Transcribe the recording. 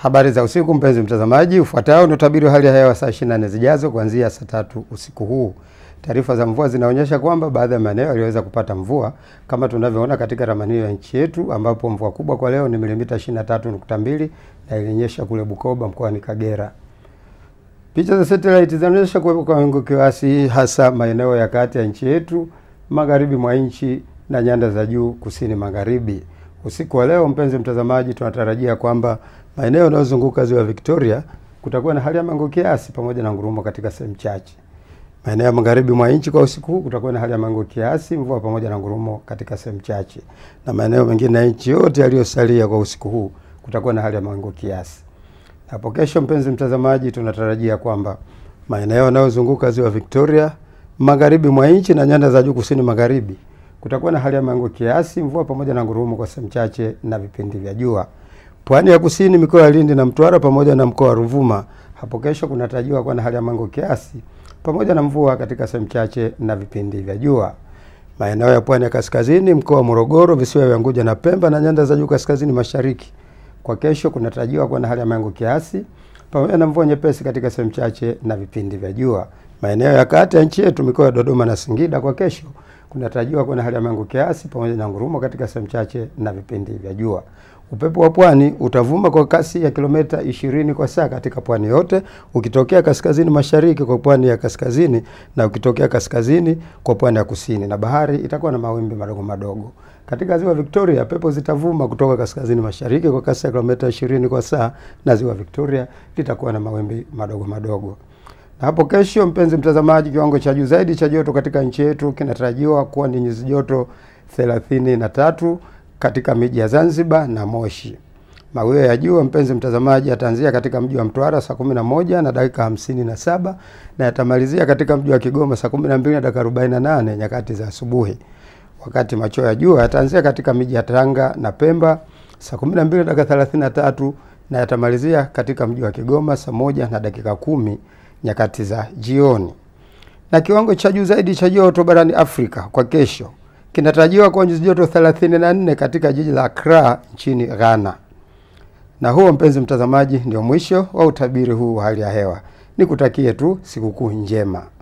Habari za usiku mpenzi mtazamaji, ufuatao ni utabiri wa hali ya hewa saa 24 zijazo kuanzia saa tatu usiku huu. Taarifa za mvua zinaonyesha kwamba baadhi ya maeneo yaliweza kupata mvua kama tunavyoona katika ramani ya nchi yetu, ambapo mvua kubwa kwa leo ni milimita 23.2 na ilinyesha kule Bukoba mkoani Kagera. Picha za satellite zinaonyesha kuwepo kwa mawingu kiasi, hasa maeneo ya kati ya nchi yetu, magharibi mwa nchi na nyanda za juu kusini magharibi. Usiku wa leo, mpenzi mtazamaji, tunatarajia kwamba maeneo yanayozunguka ziwa Victoria kutakuwa na hali ya mawingu kiasi pamoja na ngurumo katika sehemu chache. Maeneo ya magharibi mwa nchi kwa usiku huu kutakuwa na hali ya mawingu kiasi, mvua pamoja na ngurumo katika sehemu chache, na maeneo mengine ya nchi yote yaliyosalia kwa usiku huu kutakuwa na hali ya mawingu kiasi. Hapo kesho, mpenzi mtazamaji, tunatarajia kwamba maeneo yanayozunguka ziwa Victoria, magharibi mwa nchi na nyanda za juu kusini magharibi kutakuwa na hali ya mawingu kiasi, mvua pamoja na ngurumo kwa sehemu chache na vipindi vya jua. Pwani ya kusini, mikoa ya Lindi na Mtwara pamoja na mkoa wa Ruvuma, hapo kesho kunatarajiwa kuwa na hali ya mawingu kiasi pamoja na mvua katika sehemu chache na vipindi vya jua. Maeneo ya pwani ya kaskazini, mkoa wa Morogoro, visiwa vya Unguja na Pemba na nyanda za juu kaskazini mashariki, kwa kesho kunatarajiwa kuwa na hali ya mawingu kiasi pamoja na mvua nyepesi katika sehemu chache na vipindi vya jua. Maeneo ya kati ya nchi yetu, mikoa ya Dodoma na Singida, kwa kesho kunatarajiwa kuwa na hali ya mawingu kiasi pamoja na ngurumo katika sehemu chache na vipindi vya jua. Upepo wa pwani utavuma kwa kasi ya kilomita 20 kwa saa katika pwani yote, ukitokea kaskazini mashariki kwa pwani ya kaskazini na ukitokea kaskazini kwa pwani ya kusini, na bahari itakuwa na mawimbi madogo madogo. Katika ziwa Victoria, pepo zitavuma kutoka kaskazini mashariki kwa kasi ya kilomita 20 kwa saa, na ziwa Victoria litakuwa na mawimbi madogo madogo. Na hapo kesho, mpenzi mtazamaji, kiwango cha juu zaidi cha joto katika nchi yetu kinatarajiwa kuwa ni nyuzi joto 33 katika miji ya Zanzibar na Moshi. Mawio ya jua mpenzi mtazamaji, yataanzia katika mji wa Mtwara saa 11 na dakika 57 na yatamalizia katika mji wa Kigoma saa 12 na dakika 48 nyakati za asubuhi, wakati machweo ya jua yataanzia katika miji ya Tanga na Pemba saa 12 na dakika 33 na yatamalizia katika mji wa Kigoma saa moja na dakika kumi nyakati za jioni. Na kiwango cha juu zaidi cha joto barani Afrika kwa kesho kinatarajiwa kuwa nyuzi joto 34 katika jiji la Accra nchini Ghana. Na huo mpenzi mtazamaji, ndio mwisho wa utabiri huu wa hali ya hewa. Nikutakie tu sikukuu njema.